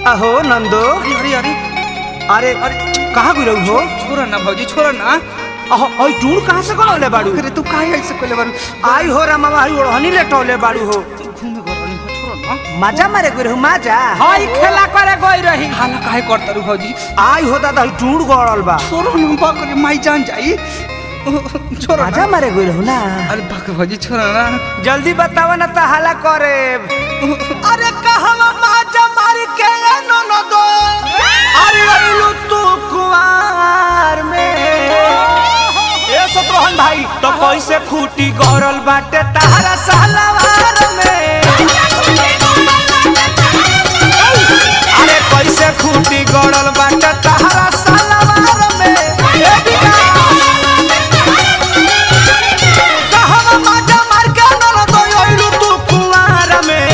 अहो नंदो अरे अरे अरे अरे कहाँ गिरऊ हो छोरा ना भौजी छोरा ना अहो ओई टूर कहाँ से करौले बाड़ू अरे तू काहे ऐसे कोले बारू आई हो रा मामा आई ओढ़नी लेटौले बाड़ू हो घूमे घर रही हो छोरा ना मजा मारे गिरऊ मजा हई खेला करे गई रही हाला काहे करता रू भौजी आई हो दादा ई टूर गड़ल बा छोरा ना बकरे माई जान जाई छोरा मजा ना मारे गिरऊ ना अरे बक भौजी छोरा ना जल्दी बतावा ना त हाला करे अरे कहवा मजा मार के नो नो दो अरे अइलू तू कुआर में ए सतरोहन भाई तो कैसे खूटी गड़ल बाटे तारा सालावार में अरे कैसे खूटी गड़ल बाटे तारा सालावार में ए बिना कहवा मजा मार के नल दो अइलू तू कुआर में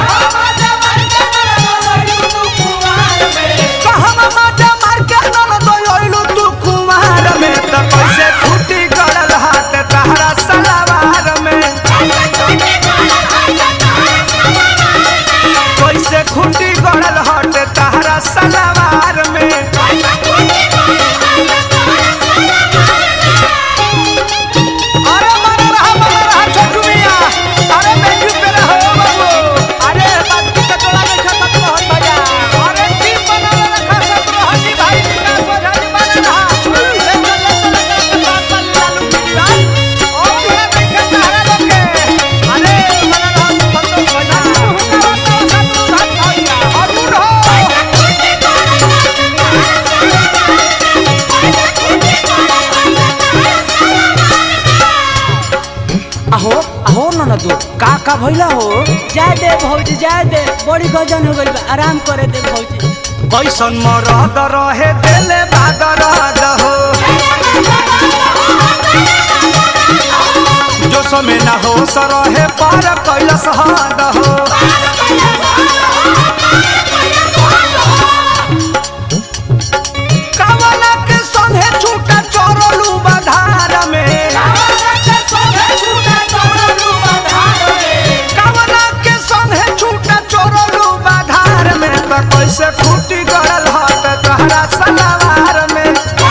कहवा मजा मार के नल दो अइलू तू कुआर में त कैसे खूटी गड़ल हाथ तारा सालावार में कैसे खूटी गड़ल हट तारा सलवार में अरे मने रहा मने रहा छोटू मिया अरे बेंजू पे रहो बाबू अरे बात की टोला में खाता तो हट भजा अरे टीम बना रखा सब रोहनी भाई विकास वधानी बना रहा ले ले ले ले ले बात पर लालू की भाई ओ ये देखे तारा लोग के अरे बना रहा संतोष भजा शत्रु घाट भैया अरुण हो अहो अहो ननदू का का भइला हो जाए दे भौजी जाए दे बड़ी गजन हो गई बा आराम करे दे भौजी कैसन मरद रहे देले बादरद हो जो समय न हो रहे पर कैलस हद हो कावला के संगे छूटा चोरलू बधार में कावला के संगे छूटा चोरलू बधार में त कैसे फूटी गड़ल हट तहरा सलवार में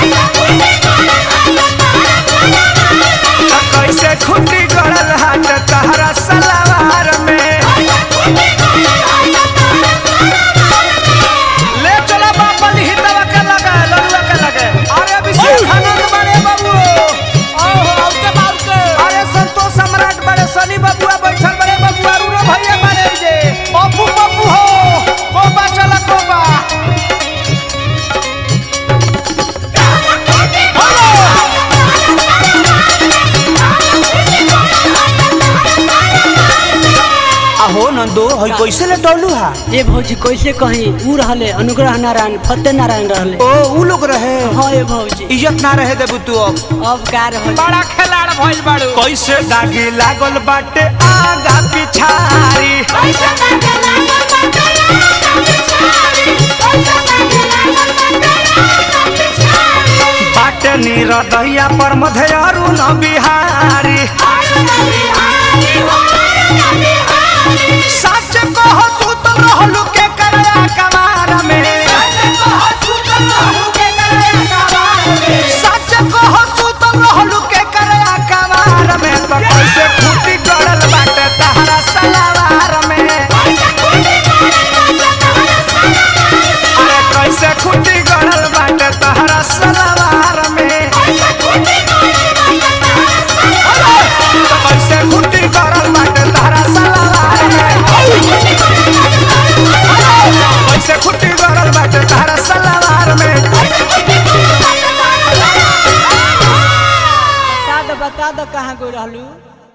त कैसे खूटी गड़ल हट तहरा सलवार में ले चला बापा हितवा के लगे लड़ुआ के लगे अरे अभिषेक आनंद बड़े बाबू अरे संतोष सम्राट बड़े सनी बबुआ बैठल बड़े बबुआ अरुणो भैया बड़े जे पप्पू पप्पू हो कोबा चला कोबा अहो नंदो हई कैसे लेटौलू हा ए भौजी कैसे कहीं ऊ रहले अनुग्रह नारायण फतेह नारायण रहले ओ ऊ लोग रहे हाँ ए भौजी इज्जत ना रहे देबू तू अब अब का रहल बड़ा खिलाड़ भइल बाड़ू कैसे दागी लागल बाटे आगा पिछारी बाटे निरदैया पर मधेयरू न बिहारी सच कहो सुत रहलू के करया कमार में सच कहो सुत रहलू के करया कमार में तो कैसे खूटी गड़ल बाटे तहरा सलवार में अरे कैसे खूटी गड़ल बाटे तहरा सलवार में तो कैसे खूटी गड़ल बाटे तहरा सलवार में कैसे खूटी गड़ल बाटे तहरा सलवार में बता दो बता दो कहाँ गई रहलू